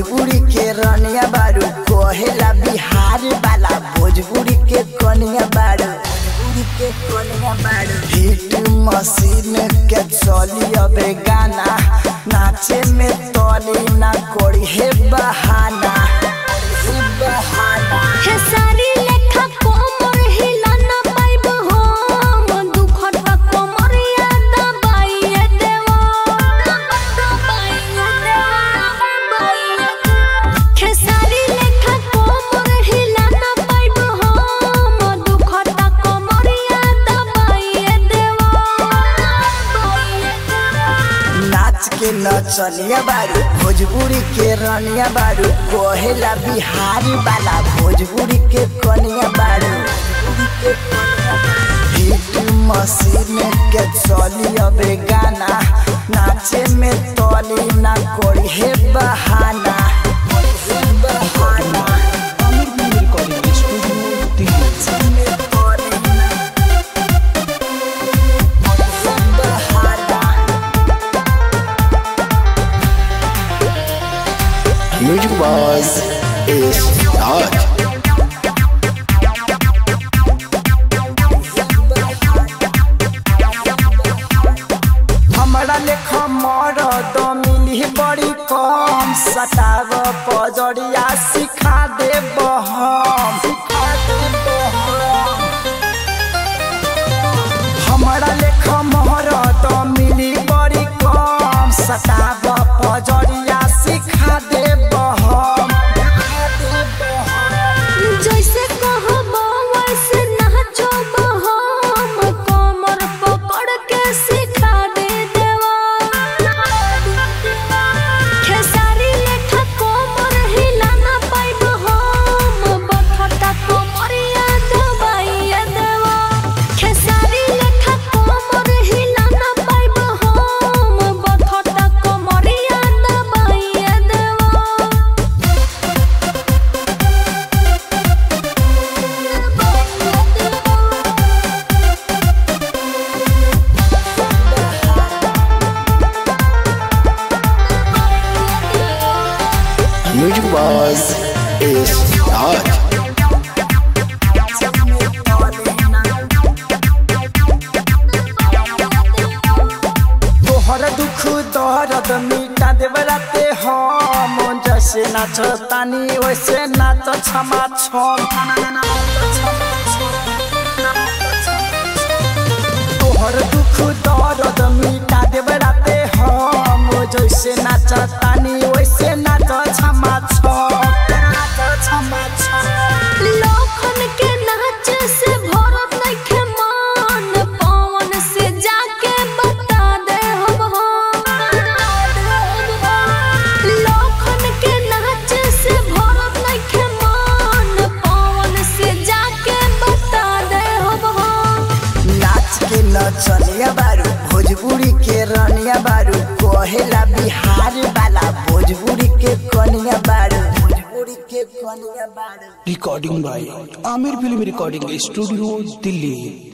भोजपुरी के रनिया बारू कहेला बिहार वाला भोजपुरी के कनिया बारू भोजपुरी के कनिया बारू हिट मशीन के चली अबे गाना नाचे में तली ना कोड़ी हे बहाना हे बहाना हे सारी लेखा कोमर हिलाना पाइब हम दुखटा कोमरिया दबाइए देवा दबाइए देवा हे सारी लेखा कोमर हिलाना पाइब हम दुखटा कोमरिया दबाइए देवा दबाइए देवा नाच के नचनिया बारू भोजपुरी के रनिया बारू कहेला बिहार वाला भोजपुरी के कनिया बारू हिट मशीन के चली अबे गाना नाचे में तली ना कोई हे बहाना हे बहाना रिकॉर्डिंग स्टूडियो दिल्ली नाचे में तली ना हे बहाना म्यूजिक बॉस इज हॉट हमरा लेख मरद मिली बड़ी कम सटाव पजरिया सिखा देब हम सिखा देब हम। हमरा लेख मरद मिली बड़ी कम सटाव पजरिया सिखा देब हम सिखा देब हम। जैसे कहबो वैसे नाचब हम कमर पकड़ के सिखा दे देवा खेसारी लेखा कोमर हिलाना पाइब हम बखता कोमरिया दबाइए देवा खेसारी लेखा कोमर हिलाना पाइब हम बखता कोमरिया दबाइए देवा म्यूजिक बॉस इज हॉट तोहर दुख दर्द मिटा देवराते हम जैसे नाच तानी वैसे नाच क्षमा छम तोहर दुख दर्द मिटा देवराते हम जैसे नाच तानी वैसे नाच क्षमा छम नाच क्षमा छम लोखन के नाच से भरत नइखे मन पवन से जाके बता दे हम लोखन के नाच से भरत नइखे मन पवन से जाके बता दे हम नाच के नचनिया बारू भोजपुरी के रनिया बारू कहेला बिहार वाला भोजपुरी के कनिया बारू भोजपुरी के कनिया बारू recording by Aamir film recording studio Delhi